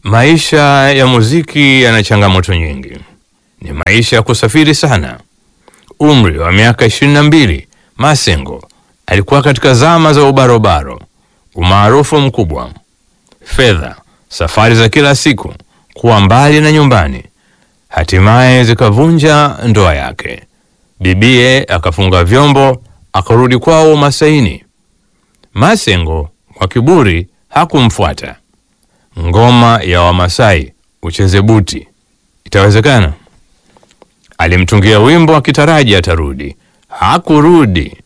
Maisha ya muziki yana changamoto nyingi, ni maisha ya kusafiri sana. Umri wa miaka ishirini na mbili, Masengo alikuwa katika zama za ubarobaro, umaarufu mkubwa, fedha, safari za kila siku, kuwa mbali na nyumbani, hatimaye zikavunja ndoa yake. Bibie akafunga vyombo, akarudi kwao Masaini. Masengo kwa kiburi hakumfuata. Ngoma ya Wamasai ucheze buti, itawezekana? Alimtungia wimbo akitaraji atarudi, hakurudi.